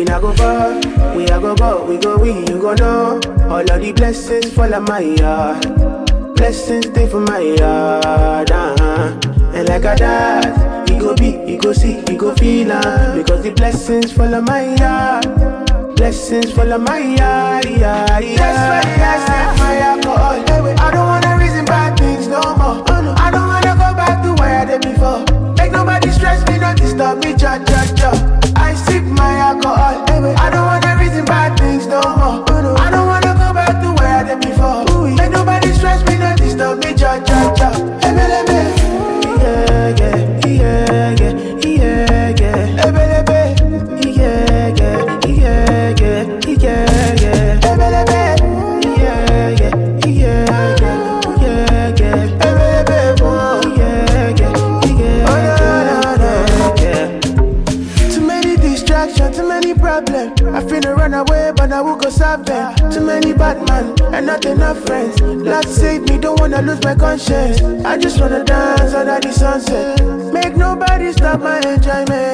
not go far. We are go go, we go we, you go know. All of the blessings fall on my yard. Blessings stay for my yard. Uh-huh. And like a dad, he go be, he go see, he go feel uh, Because the blessings fall on my yard. Blessings fall on my yard. Yeah, yeah. That's why I sip my alcohol. I don't wanna reason bad things no more. I don't wanna go back to where I did before. Make nobody stress me, not disturb me, cha cha cha. I sip my alcohol. I don't wanna reason bad things no more. I don't wanna go back to where I did before. Make nobody stress me, not disturb me, cha cha cha. Ebelebe. Yeah, yeah, yeah, yeah, yeah, yeah. Ebelebe. Yeah, yeah, yeah, yeah, yeah, yeah. Ebelebe. Yeah, yeah, yeah, yeah, yeah, yeah. Ebelebe. Oh, yeah, yeah, yeah, yeah, yeah. Too many distractions, too many problems. I finna run away, but I will go solve them. Too many bad man and not enough friends. Lord save me, don't wanna lose my conscience. I just wanna dance under the sunset. Make nobody stop my enjoyment.